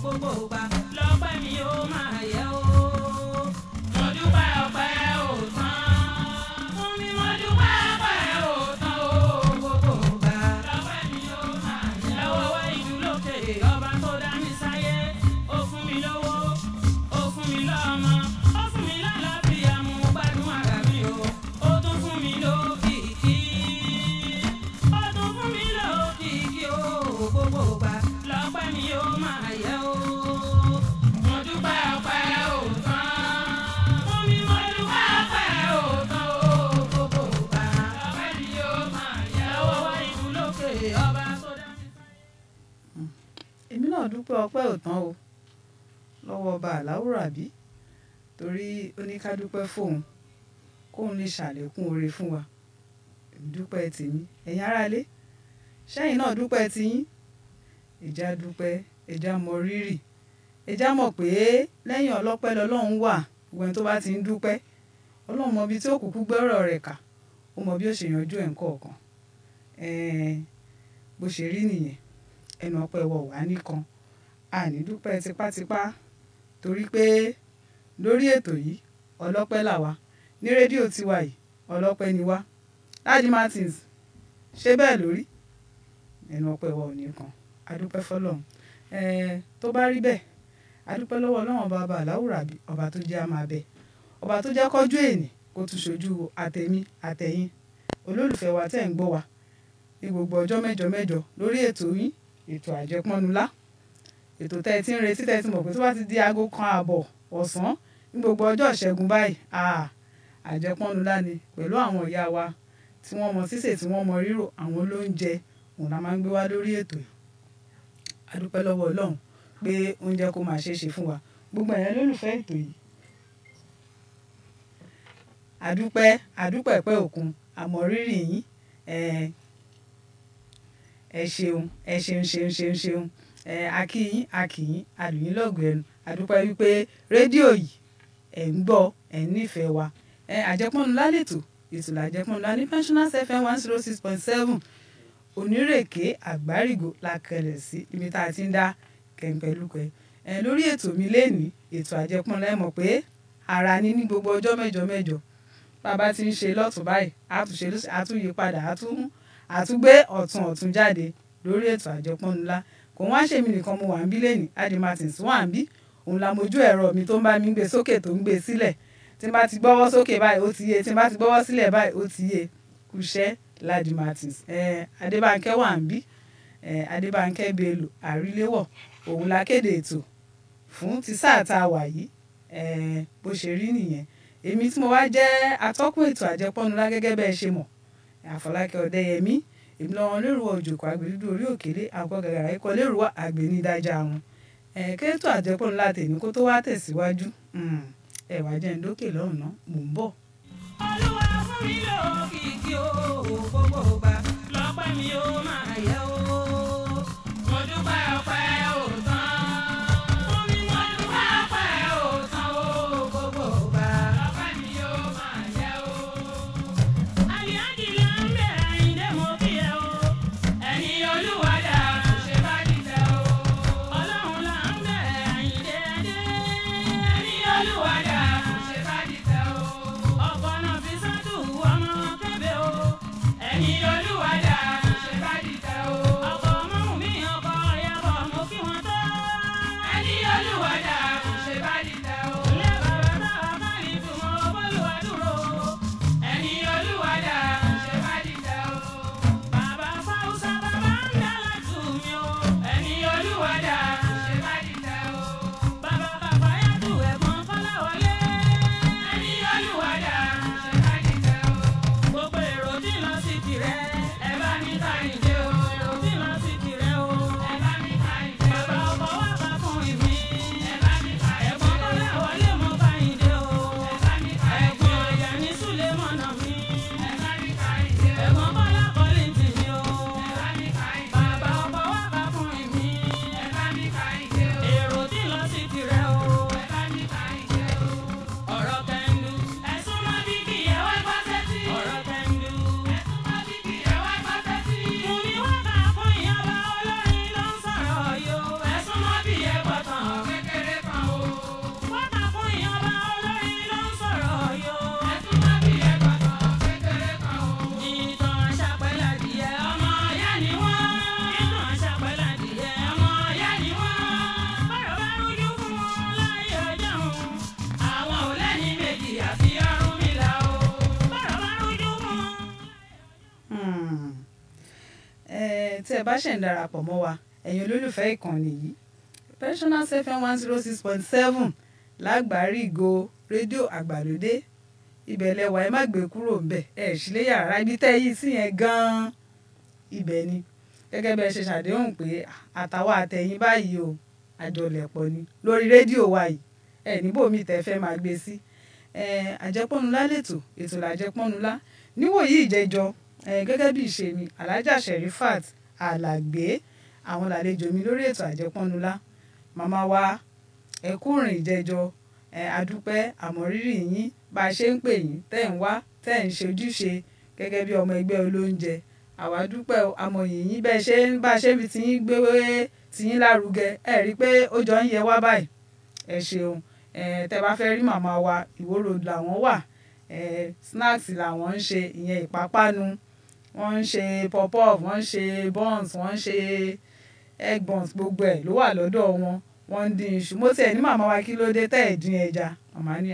gbogbo gbà lọ́pẹ́ mi ó máa yẹ o. mo dúpẹ́ ọpẹ́ ò tán. fún mi mo dúpẹ́ ọpẹ́ ò tán o. gbogbo gbà lọ́pẹ́ mi ó máa yẹ o. lọ́wọ́ wá ìlú lókè ọba tó dá mi sáyé. ó fún mi lówó ó fún mi lọ́mọ ó fún mi lálàáfíà mo gbádùn ara mi o. ó tún fún mi lókìkí ó tún fún mi lókìkí o. gbogbo gbà lọ́pẹ́ mi ó máa yẹ o. mo dúpẹ́ ọpẹ́ ò tán. fún mi mo dúpẹ́ ọpẹ́ ò tán o. gbogbo gbà lọ́pẹ́ mi ó máa yẹ o. lọ́wọ́ wá ìlú lókè ọba tó dá mi sáyé. èmi náà dúpẹ́ ọpẹ́ ò tán o lọ́wọ́ ọba àláwùrà bí torí ó ní ká dúpẹ́ fóun kóun lè ṣàlékún oore fún wa èmi dúpẹ́ tèmi ẹ̀yin aráalé ṣẹ́yìn náà dúpẹ́ tiyín ẹ̀já dúpẹ́ ẹ̀já mọ rírì ẹ̀já mọ̀ pé lẹ́yìn ọlọ́pẹ́ lọ́lọ́run wà ìwẹ̀n tó bá ti ń dúpẹ́ ọlọ́run mọ ibi tí ó kúkú gbọ́rọ̀ rẹ̀ kà ó mọ bí ó ṣe yanjú ẹ̀ ń kọ̀ọ̀kan ẹ̀ẹ́n bó ṣe rí nìyẹn ẹnu ọpẹ́ wọ wá nìkan àní dúpẹ́ tipátipá torí pé lórí ètò yìí ọlọ́pẹ́ làwa ní rédíò tiwa yìí ọlọ́pẹ́ ni wá Daddy Martins ṣé bẹ́ẹ̀ lórí ẹnu ọpẹ́ wọ nìkan adúpẹ́ fọ́lọ́run ẹẹ tó bá rí bẹ́ẹ̀ adúpẹ́ lọ́wọ́ Ọlọ́run ọba ọba àláwùrà bí ọba tó jẹ́ àmà bẹ ọba tó jẹ́ kọjú èèní kó tún ṣojú àtẹ̀mí àtẹ̀yìn olólùfẹ́ wa tẹ́ ń gbọ́ wa ní gbogbo ọjọ́ mẹ́jọ mẹ́jọ lórí ètò yín ètò àjẹpọ́nulá ètò tẹ́ ẹ ti ń retí tẹ́ ẹ ti mọ̀ pé tó bá ti di aago kan ààbọ̀ ọ̀sán ní gbogbo ọjọ́ ìṣẹ́gun báyìí àà àjẹpọ́nulá ni pẹ̀lú àwọn ìyá wa tí wọ́n mọ sísè tí wọ́n mọ rírò àwọn olóúnjẹ òun la máa ń gbé wá lórí ètò yìí adúpẹ́ lọ́wọ́ ọlọ́run pé oúnjẹ kó máa ṣe é ṣe fún wa gbogbo ẹ̀yàn lólùfẹ́ ètò yìí adúpẹ́ adúpẹ́ pẹ́ òkun àmọ́ rírì yín ẹ̀ẹ́ ẹ ṣeun ẹ ṣeun ṣeun ṣeun ṣeun ẹ akíyín akíyín àlùyín lọ́gùn ẹnu àdúpẹ́ wípé rédíò yìí ẹ̀ ń gbọ́ ẹ̀ ń nífẹ̀ẹ́ wa ẹ àjẹpọ́nulá lẹ́tọ̀ ètò làjẹpọ́nulá ní pensioners fm one zero six point seven onírèké àgbárígò la kẹlẹ̀ sí ibi tá a ti ń dá kẹ̀ǹpẹ̀lúkẹ̀ ẹ lórí ètò mi lẹ́nìí ètò àjẹpọ́nulá ẹ mọ̀ pé ara ní ní gbogbo ọjọ́ mẹ́jọ mẹ́jọ bàbá ti ń ṣe lọ́tún báyìí àtúnṣe àtúnyípadà àtún àtúgbé ọ̀tún ọ̀tún jáde lórí ètò àjẹpọ́nulá kò wá ṣèmi nìkan mo wà ń bí lẹ́nìí Daddy Martins wà ń bí òun la mojú ẹ̀rọ mi tó ń bá mi gbé sókè tó ń gbé sílẹ̀ tí n bá ti gbọ́wọ́ sókè báyìí ó ti yé tí n bá ti gbọ́wọ́ sílẹ̀ báyìí ó ti yé kúṣẹ́ Daddy Martins eh, Adébánkẹ́ wà ń bí eh, Adébánkẹ́ Bello àríléwọ̀ òun la kéde ètò fún ti sáà tá a wà yìí eh, bó ṣe rí nìyẹn èmi tí mo wá jẹ́ atọ́kùn ètò àjẹpọ́nulá gẹ́gẹ́ bẹ́ẹ̀ ṣe mọ̀ àfọlákẹ́ ọ̀dẹ́yẹmí èmi lọ́wọ́ lérò òjòkó àgbèdúdú orí òkèlè àkọ́ gàgàrà ikọ̀ lérò àgbènídájà wọn kẹ́tọ́ àjẹpọ́nulá tèmi kó tó wá tẹ̀síwájú ẹ̀wà jẹ́ ń dókè lọ́hùn ná mò ń bọ̀. olúwa fún mi lókìkí o gbogbo gbà lọ́pẹ́ mi ó máa yẹ o. mo dúpẹ́ ọpẹ́ ò tán. fún mi mo dúpẹ́ ọpẹ́ ò tán o gbogbo gbà lọ́pẹ́ mi ó máa yẹ o. àlìyájì là ń bẹ̀rẹ̀ àyíndé mo kí ẹ o. ẹni olúwa dà ṣe bá dìtẹ̀ o. ọlọ́run là ń bẹ̀rẹ̀ àyíndé dé. ẹni olúwa dà ṣe bá dìtẹ̀ o. ọkọ̀ náà fi sọ́dún ọmọ kébé o. ẹni olúwa dà ṣe bá dìtẹ̀ o. ọkọ̀ mọ́mú mi ọkọ̀ ìyàbọ̀ mo tẹ́ ẹ bá ṣẹ̀ ń darapọ̀ mọ́ wa ẹ̀yin olólùfẹ́ ìkànnì yìí pensioners fm one zero six point seven lágbàárí ìgò rédíò àgbàlódé ibẹ̀ lẹwà ẹ má gbé kúrò ńbẹ̀ ẹ sì lé yàrá ibi tẹ́ yìí sí yẹn gan-an ibẹ̀ ni gẹ́gẹ́ bẹ́ẹ̀ ṣe ṣàdéhùn pé àtàwọn àtẹ̀yìn báyìí o àjọlẹ̀pọ̀ ni lórí rédíò wa yìí ẹ níbò mi tẹ́ fẹ́ máa gbé sí àjẹpọ́nulá lẹ́tọ̀ ètò làjẹpọ́nulá níwòyí ìjẹjọ gẹ́gẹ́ bí ìṣe mi alájà sherifat alàgbé àwọn làlejò mi lórí ètò àjẹpọ́nulá màmá wa ẹ kú rìn ìjẹjọ àdúpẹ́ àmọ̀rírì yín bá a ṣe ń pè yín tẹ́ ń wá tẹ́ ń ṣe ojúṣe gẹ́gẹ́ bí ọmọ ẹgbẹ́ olóúnjẹ àwa dúpẹ́ àmọ̀yìn yín bẹ́ẹ̀ ṣe ń bá a ṣe fi tiyín gbé tiyín lárugẹ ẹ rí i pé ó jọ ń yẹ wá báyìí ẹ ṣeun tẹ́ bá fẹ́ rí màmá wa Ìwó Road làwọn wà snacks làwọn ń ṣe ìyẹn ìpápánu wọ́n ń ṣe pop-off wọ́n ń ṣe buns wọ́n ń ṣe egg buns gbogbo ẹ̀ ló wà lọ́dọ̀ wọn wọ́n ń dín iṣu mo tiẹ̀ ní màmá wa kí ló dé tẹ́ ẹ̀ dín ẹja màmá ní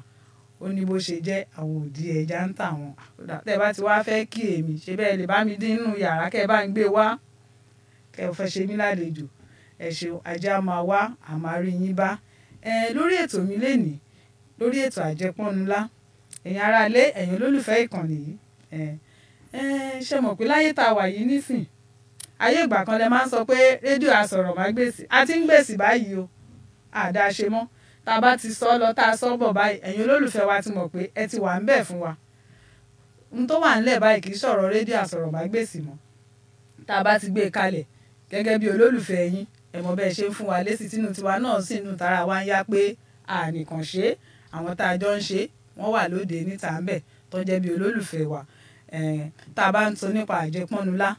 ó ní bó ṣe jẹ́ àwọn òdì ẹja ń tà wọ́n tẹ́ bá ti wá fẹ́ kí èmi ṣe bẹ́ẹ̀ lè bá mi dín nínú yàrá kẹ́ ẹ bá ń gbé wá kẹ́ ẹ fẹ́ ṣe mí lálejò ẹ ṣeun ajá máa wá àmárí yín bá ẹ lórí ètò mi lénìí lórí ètò àjẹpọ́nulá ẹ̀yin aráalé ẹ̀yin olólùfẹ́ ìkànnì yìí ẹ ẹ ṣe mọ̀ pé láyé tá a wà yìí nísìn ayé ìgbà kan lẹ máa ń sọ pé rédíò àsọ̀rọ̀ máa gbèsè a ti ń gbèsè báyìí o àdá ṣe mọ́ tá a bá ti sọ lọ tá a sọ bọ̀ báyìí ẹ̀yin olólùfẹ́ wa ti mọ̀ pé ẹ ti wà ń bẹ̀ fún wa n tó wà ńlẹ̀ báyìí kì í sọ̀rọ̀ rédíò àsọ̀rọ̀ máa gbèsè mọ́ tá a bá ti gbé e kalẹ̀ gẹ́gẹ́ bí olólùfẹ́ yín ẹ mọ̀ bẹ́ẹ̀ ṣe ń fún wa lésì tínú tiwa náà sì nù tara wa ń yá pé ànìkàn ṣe àwọn tá a jọ ń ṣe wọ́n wà lóde níta ń bẹ̀ tó jẹ́ bí olólùfẹ́ wa tá a bá ń sọ nípa àjẹpọ́nulá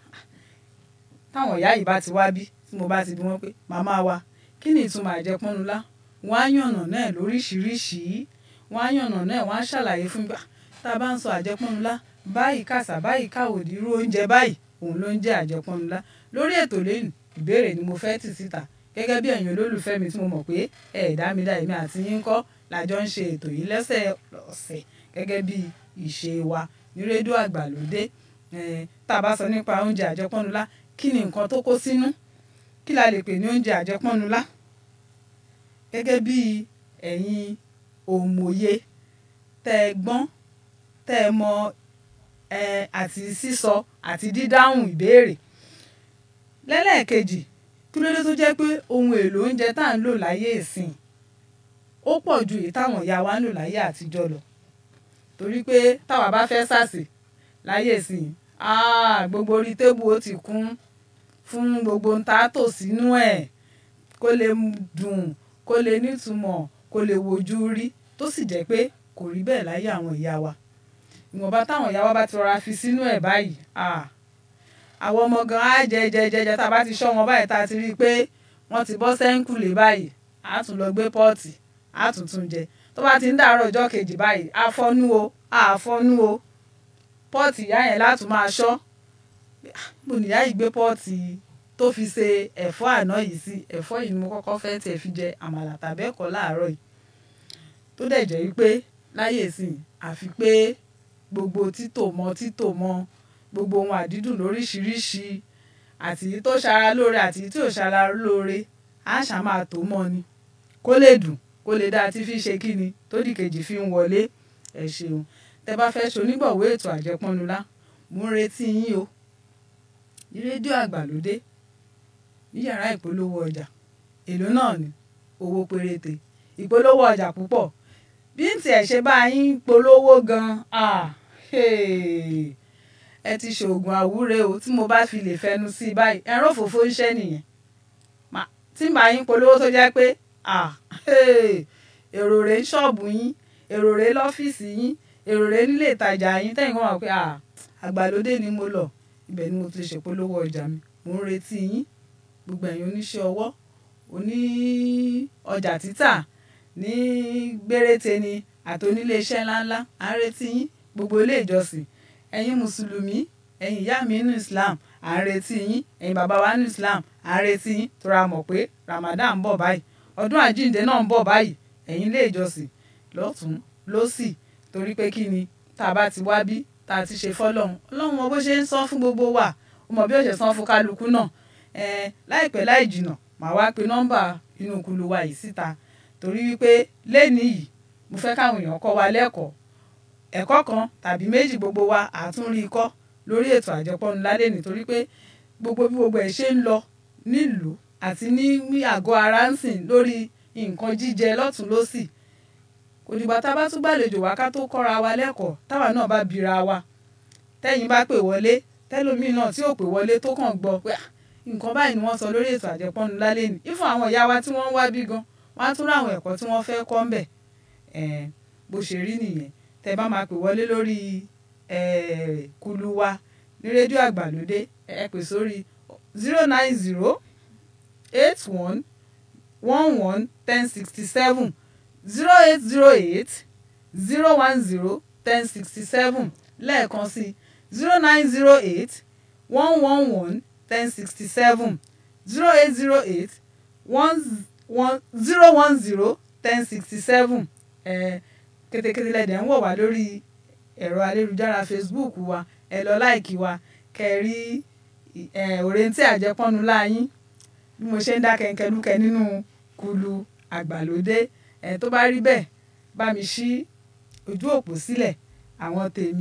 táwọn ìyá yìí bá ti wá bí tí mo bá ti bí wọ́n pé màmá wa kí ni ìtumọ̀ àjẹpọ́nulá wọ́n á yànnà náà lóríṣìíríṣìí wọ́n á yànnà náà wọ́n á ṣàlàyé fún mi tá a bá ń sọ àjẹpọ́nulá báyìí kàṣà báyìí káwòdì irú oúnjẹ báyìí òun ló ń jẹ́ àjẹpọ́nulá lórí ètò lẹ́nu ìbéèrè ni mo fẹ́ tì síta gẹ́gẹ́ bí ẹ̀yin olólùfẹ́ mi tí mo mọ̀ pé ẹ̀ẹ́dá mi dá èmi àti yín kọ́ làjọ ń ṣe ètò yìí lẹ́sẹ̀ ọ̀sẹ̀ gẹ́gẹ́ bí ìṣe wa ní rédíò àgbàlódé tá a bá sọ nípa oúnjẹ àjẹpọ́nulá kí ni nǹkan tó kó sínú kí la lè pè ní oúnjẹ àjẹpọ́nulá gẹ́gẹ́ bí ẹ̀yin òmòye tẹ́ ẹ gbọ́n tẹ́ ẹ mọ àti sísọ àti dídáhùn ìbéèrè lẹ́lẹ́ẹ̀kejì kí ló dé tó jẹ́ pé ohun èlò oúnjẹ tá à ń lò láyé ìsìn ó pọ̀ ju èyí táwọn ìyá wa ń lò láyé àtijọ́ lọ torí pé táwa bá fẹ́ sàsè láyé ìsìn gbogbo orí tébù ó ti kún fún gbogbo ń ta tò sínú ẹ̀ kó lè dùn kó lè nítumọ̀ kó lè wojú rí tó sì jẹ́ pé kò rí bẹ́ẹ̀ láyé àwọn ìyá wa ìwọ̀nba táwọn ìyá wa bá ti rọra fi sínú ẹ̀ báyìí àwọn ọmọ gan á jẹ jẹ jẹ jẹ tá a bá ti ṣọ́ wọn báyìí tá a ti rí i pé wọ́n ti bọ́ sẹ́ńkùlé báyìí á tún lọ gbé pọ́ọ̀tì á tún tún jẹ tó bá ti ń dàárọ̀ ọjọ́ kejì báyìí á fọ́nú o á fọ́nú o pọ́ọ̀tì ìyá yẹn látún máa ṣọ́ mo nìyá yìí gbé pọ́ọ̀tì tó fi ṣe ẹ̀fọ́ àná yìí sí ẹ̀fọ́ yìí ni mo kọ́kọ́ fẹ́ tiẹ̀ fi jẹ àmàlà tàbí ẹ̀kọ́ láàárọ̀ yìí tó dẹ̀ jẹ́ wípé láyé ìsìn àfi pé gbogbo títò mọ́ títò mọ́ gbogbo ohun àdídùn lóríṣiríṣi àti tó ṣara lóore àti tí ò ṣara lóore á ṣá máa tó mọ́ ni kó lè dùn kó lè dáa tí fi ṣe kí ni tó di kejì fi ń wọlé ẹ ṣeun tẹ bá fẹ́ ṣonígbọ̀wé ètò àjẹpọ́nulá mo ń retí yín o ní rédíò àgbàlódé ní yàrá ìpolówó ọjà èlò náà ni owó péréte ìpolówó ọjà púpọ̀ bí n tiẹ̀ ṣe bá yín polówó gan-an ẹ ti ṣoògùn àwúre o tí mo bá fi lè fẹnu sí i báyìí ẹran òfófó ń ṣẹ́ nìyẹn tí màá yín polówó tó jẹ́ pé èrò rèé ṣọ́ọ̀bù yín èrò rèé lọ́fíìsì yín èrò rèé nílé ìtajà yín tẹ́yìn kan wà pé àgbàlódé ni mo lọ ibẹ̀ ni mo ti ṣèpolówó ọjà mi mò ń retí yín gbogbo ẹ̀yin oníṣẹ́ ọwọ́ oní ọjà títà ní gbéréte ni àti oníléeṣẹ́ ńláńlá à ń retí yín gbogbo ilé ìjọsìn ẹ̀yin mùsùlùmí ẹ̀yin ìyá mi nínú Islam à ń retí yín ẹ̀yin bàbá wa nínú Islam à ń retí yín tó ra mọ̀ pé Ramadan ń bọ̀ báyìí ọdún àjíǹde náà ń bọ̀ báyìí ẹ̀yin ilé ìjọsìn lọ́tún lọ́sì torí pé kí ni tá a bá ti wá bí tá a ti ṣe fọ́lọ́hún ọlọ́run wọn bó ṣe ń sọ fún gbogbo wa ó mọ bí ó ṣe san fún kálukú náà ẹ láìpẹ́ láì jìnà màá wá pe nọ́mbà inú kulu wa yìí síta torí wípé lẹ́ni yìí mo fẹ́ káwọn èèyàn kọ́ wa lẹ́kọ̀ọ́ ẹ̀kọ́ kan tàbí méjì gbogbo wa àtúnrí kọ́ lórí ètò àjẹpọ́nu lálẹ́ nítorí pé gbogbo bí gbogbo ẹ̀ ṣe ń lọ nílùú àti ní àgọ́ ara ń sìn lórí nǹkan jíjẹ lọ́tún lọ́sì kò dìgbà tá a bá tún gbàlejò wá ká tó kọ́ra wa lẹ́kọ̀ọ́ táwa náà bá bira wa tẹ́yìn bá pè wọlé tẹ́lómìn náà tí ò pè wọlé tó kàn gbọ́ pé nǹkan báyìí ni wọ́n sọ lórí ètò àjẹpọ́nu lálẹ́ ni ìfún àwọn ìyá wa tí wọ́n ń wá bí gan wọ́n á tún ráwọn ẹ̀kọ́ tí wọ́n fẹ́ kọ́ ń bẹ̀ bó ṣe rí nìyẹn tẹ́ bá máa pè wọlé lórí kulu wa ní rédíò àgbàlódé ẹ pè sórí zero nine zero eight one one one ten sixty seven zero eight zero eight zero one zero ten sixty seven lẹ́ẹ̀kan sí zero nine zero eight one one one ten sixty seven zero eight zero eight one one zero one zero ten sixty seven kétékété lẹ́dẹ̀ ń wọ̀ wá lórí ẹ̀rọ ayélujára Facebook wa ẹ lọ láìkí wa kẹrí òrèǹtí àjẹpọ́nu láyín bí mo ṣe ń dá kẹ̀kẹ́lúkẹ́ nínú kulu àgbàlódé ẹ̀ tó bá rí bẹ́ẹ̀ bá mi ṣí ojú òpó sílẹ̀ àwọn tèmi.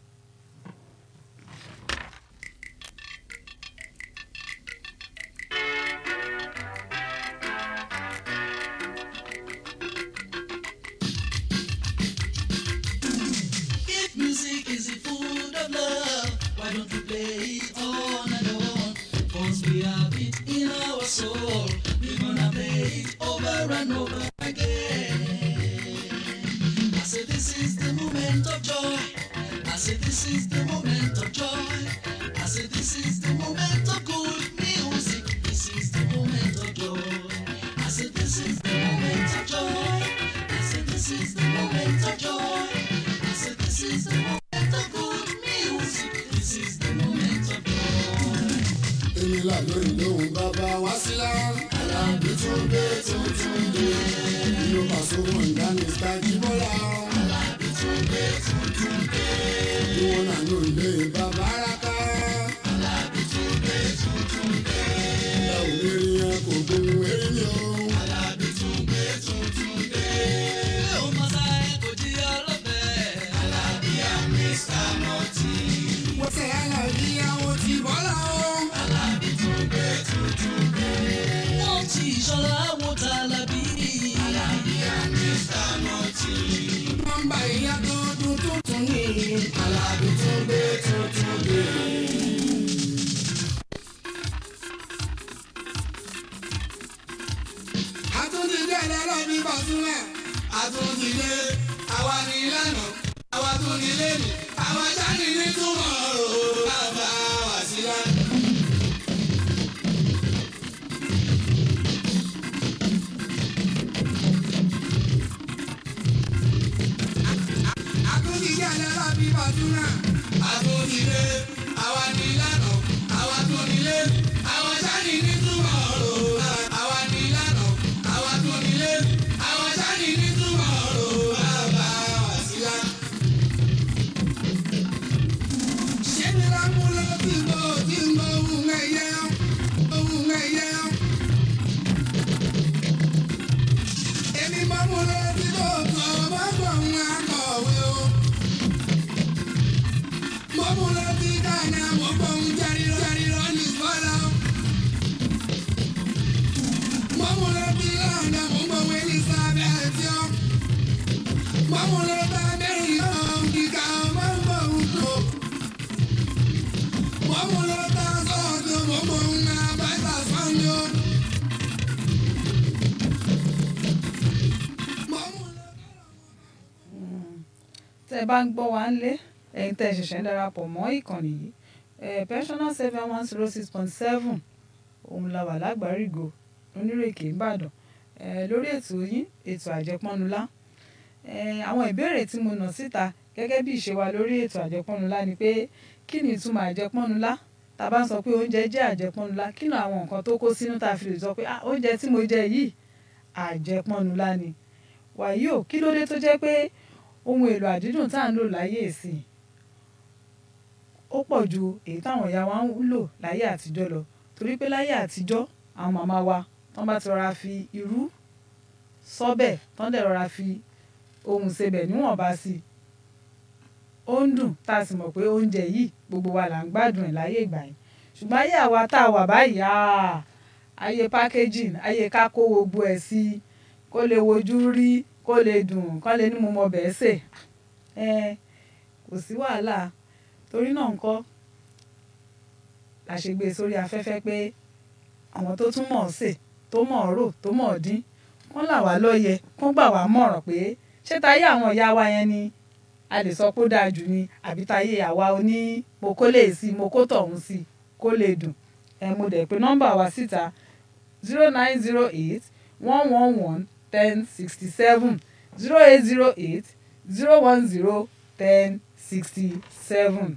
If music is the food of love, why don't we play it on and on? Once we have it in our soul, we're gonna play it over and over again. I say this is the moment of joy. I say this is the moment of joy. I say this is the moment of good music. This is the moment of joy. I say this is the moment of joy. I say this is the moment of joy. I say this is the moment of good music. This is the moment of joy. èmi là lórí lóhùn bàbá wá sílá. alábí tún dé tuntun dé. inú pàṣẹwò ìdáni sáájú bọ́lá. alábí tún dé tuntun dé. ìwọ̀n náà ló ilé bàbá raka. alábí tún dé tuntun dé. ẹ ò lè rí yẹn kò gbóhùn eré mi o. alábí tún dé tuntun dé. Ilé ò mọ sáyé kò jí ọlọ́bẹ̀. alábí àmì sàmọ́tì. wọ́n tẹ̀ alábí àwọn ti bọ́lá o. alábí tún dé tuntun dé. Wọ́n ti ìṣọ́lá wọn ta lábí. alábí àmì sàmọ́tì. nọ́mbà ìyá tó dún tuntun ní. alábí tún dé tuntun dé. àtúntìdé ẹlẹ́rọ̀ mi bọ̀ sílẹ̀. àtúntìdé àwa ní ìlànà àwa tún ní lẹ́nu àwa jáde ní túmọ̀ o bàbá wa sílẹ̀. àtúntìdé ẹlẹ́rọ̀ mi bọ̀ sílẹ̀. àtúntìdé àwa ní ìlànà àwa tún ní lẹ́nu àwa jáde ní túmọ̀ o àwa ní ìlànà àwa tún ní lẹ́nu àwa jáde ní túmọ̀ o bàbá wa sílẹ̀. ṣé mi ra mú lọ tí mo tí mo ohun ẹ̀yẹ ohun ẹ̀yẹ. èmi mọ́ mú lọ tí mo kọ́ mọ́ gbọ̀ ń akọ̀wé o. mo mú lọ tí kàná mo gbọ̀ ń jáde jáde lọ ní ìfọ́lá. mo mú lọ tí lọ́nà mo gbọ̀ ń Elizabeth yọ. mo mú lọ bá mẹ́rin yọ kíkà mo gbọ̀ ń tó. mo mú lọ bá sọ́ọ̀tù mo gbọ̀ ń abáta sọ́ọ̀nù. mo mú lọ. tẹ́ ẹ bá ń gbọ́ wa ń lé ẹ̀yin tẹ́ ẹ ṣẹ̀ṣẹ̀ ń darapọ̀ mọ́ ìkànnì yìí ẹ̀ pensioner seven one zero six point seven òun la wà lágbàrígo onírèké ìbàdàn ẹ̀ lórí ètò yín ètò àjẹpọ́nulá ẹ̀ àwọn ìbéèrè tí mo nà síta gẹ́gẹ́ bí ìṣe wa lórí ètò àjẹpọ́nulá ni pé kí ni ìtumọ̀ àjẹpọ́nulá tá a bá ń sọ pé oúnjẹ jẹ́ àjẹpọ́nulá kí ni àwọn nǹkan tó kó sínú tá a fi lè sọ pé ah oúnjẹ tí mo jẹ yìí àjẹpọ́nulá ni wàyí o kí ló dé tó jẹ́ pé ohun èlò àdídùn tá à ń lò láyé ìsìn ó pọ̀ ju èyí táwọn ìyá wa ń lò láyé àtijọ́ lọ torí pé láyé àtijọ́ àwọn màmá wa tán bá ti rọra fi irú sọ́bẹ̀ tán dẹ̀ rọra fi ohun sebẹ̀ níwọ̀nba sí i ó ń dùn tá a sì mọ̀ pé oúnjẹ yìí gbogbo wa là ń gbádùn ẹ̀ láyé ìgbà yẹn ṣùgbọ́n ayé àwa tá a wà báyìí ah, ayé packaging ayé ká kó gbogbo ẹ̀ sí i kó lè wojú rí kó lè dùn kó lè ní mo mọ bẹ́ẹ̀ sè ẹ kò sí wàhálà torí náà ńkọ́ la ṣe gbé e sórí afẹ́fẹ́ pé àwọn tó tún mọ̀ ọ́ sè tó mọ̀ ọ́ rò tó mọ̀ ọ́ dín wọ́n là wá lóye kán gbà wá mọ̀ràn pé ṣé táyé àwọn ìyá wa yẹn ni a lè sọ pé ó dáa jù ni àbí táyé àwa oní mo kó lè sí mo kó tọ̀hún sí kó lè dùn ẹ mo dẹ̀ pé nọ́mbà wa síta zero nine zero eight one one one ten sixty seven zero eight zero eight zero one zero ten sixty seven.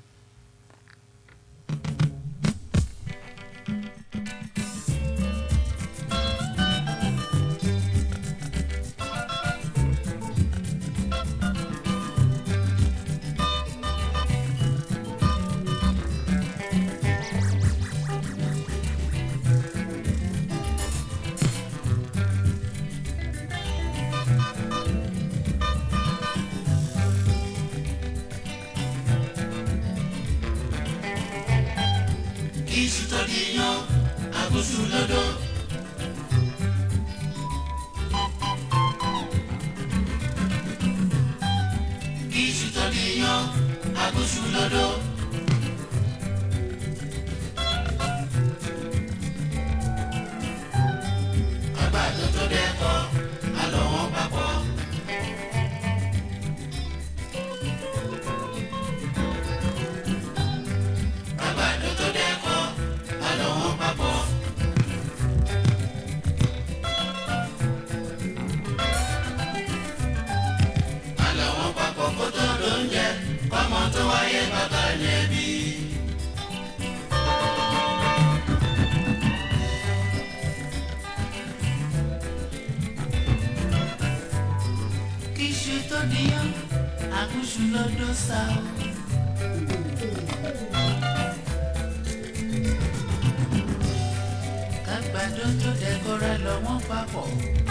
iṣu tó di yan àgùsù lọ́dọ̀. iṣu tó di yan àgùsù lọ́dọ̀. àgbàdo tó dẹ́kọ̀ àlọ́ wọn papọ̀. àgbàdo tó dẹ́kọ̀ àlọ́ wọn papọ̀. àlọ́ wọn papọ̀ kó tó lóúnjẹ kọ́mọ tó wáyé bàbá lẹ́bi. kíṣu tó níyàn àgùsù lọ́dọ̀ sá o. kágbàdo tó dẹ́kọ̀rẹ́ lọ wọ́n papọ̀.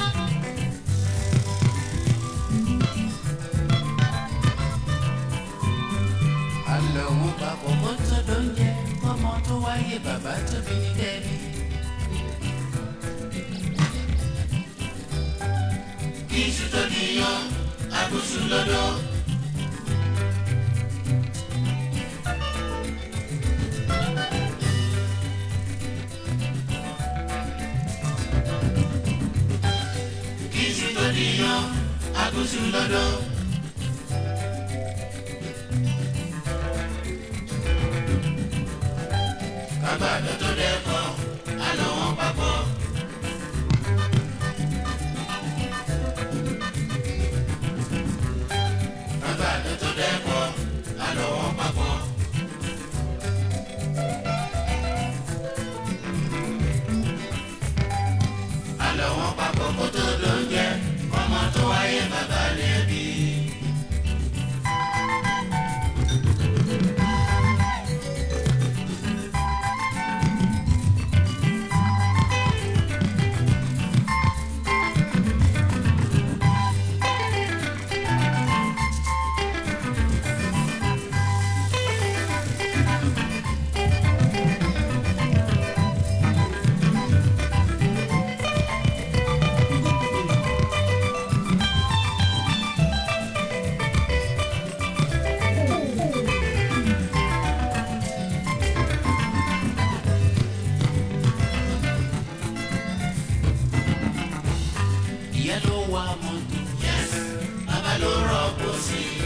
àlọ́ wọn papọ̀ kó tó lóúnjẹ kọ́mọ tó wáyé bàbá tóbi ní dẹ́bi. iṣu tó níyàn àgùsù lọ́dọ̀. iṣu tó níyàn àgùsù lọ́dọ̀. kágbàdo tó dẹ́kọ̀ àlọ́ wọn papọ̀. kágbàdo tó dẹ́kọ̀ àlọ́ wọn papọ̀. àlọ́ wọn papọ̀ kó tó lóúnjẹ ọmọ tó wáyé bàbá lẹ́bi. ìyá ló wa mọ́tò. yes bàbá ló rọ́pò sí i.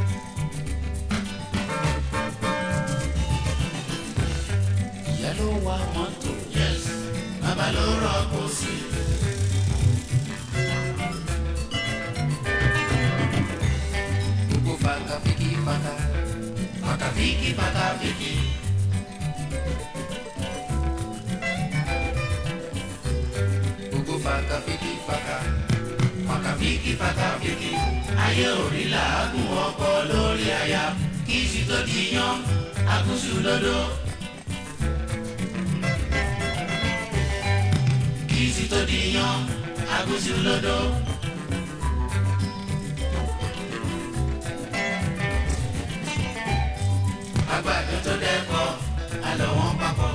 ìyá ló wa mọ́tò. yes bàbá ló rọ́pò sí i. gbogbo fàkàfìkì fàkà fàkàfìkì fàkàfìkì. gbogbo fàkàfìkì fàkà fàkàfìkì fàkàfìkì ayé orí làágùn ọkọ lórí aya kí sì tó di yan àgùsù lódò. kí sì tó di yan àgùsù lódò. àgbàdo tó dẹ́kọ̀ àlọ́ wọn papọ̀.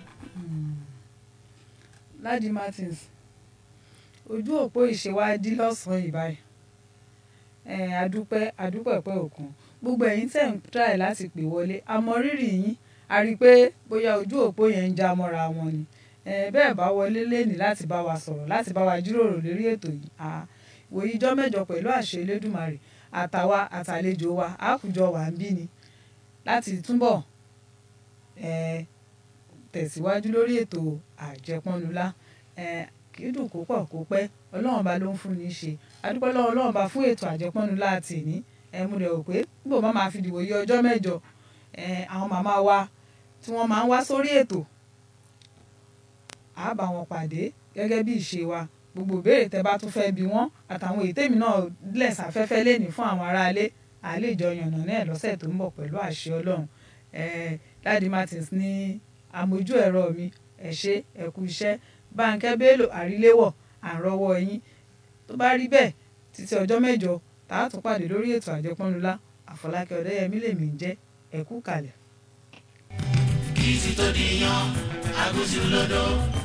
Ladi Martins ojú òpó ìṣèwádìí lọ́sàn-án ìbáyìí ẹ̀ adúpẹ́ adúpẹ́ pẹ́ òkun gbogbo ẹ̀yin tẹ̀ ń try láti pè wọlé àmọ́ rírì yín a rí i pé bóyá ojú òpó yẹn ń já mọ́ra wọn ni ẹ̀ bẹ́ẹ̀ bá wọlé lẹ́nìí láti bá wa sọ̀rọ̀ láti bá wa jíròrò lórí ètò yìí à wòye ijọ́ mẹ́jọ pẹ̀lú àṣẹ Elédùmarè àtàwa àtàlejò wa àkùjọ wà ń bí ni láti túbọ̀ ẹ̀ tẹ̀síwájú lórí ètò àjẹpọ́nulá ẹ̀ kì í dùn kó pọ̀ kó pẹ́ ọlọ́run bá ló ń fún ní í ṣe adúpẹ́ lọ́wọ́ ọlọ́run bá fún ètò àjẹpọ́nulá àti ìní ẹ̀ mo rẹ̀ rò pé nígbà má máa fi dìbò yí ọjọ́ mẹ́jọ ẹ̀ àwọn màmá wa tí wọ́n máa ń wá sórí ètò á bá wọn pàdé gẹ́gẹ́ bí ìṣe wa gbogbo ìbéèrè tẹ́ bá tún fẹ́ bi wọ́n àtàwọn èyí tèmi náà lẹ̀ sáfẹ́fẹ́ lẹ́nì fún àwọn aráalé àlejò yànnà náà lọ́sẹ̀ tó ń bọ̀ pẹ̀lú àṣẹ ọlọ́run ẹ̀ Ladi Martins ní àmójú ẹ̀rọ mi ẹ ṣé ẹ kú iṣẹ́ Bánkẹ́ Bello àríléwọ̀ àrọ́wọ́ yín tó bá rí bẹ́ẹ̀ títí ọjọ́ mẹ́jọ tá a tún pàdé lórí ètò àjẹpọ́nulá Àfọlákẹ́ Ọ̀dẹ́yẹmí lèmi ń jẹ́ ẹ kú kalẹ̀. kí sì tó di yan àgùsù lódò.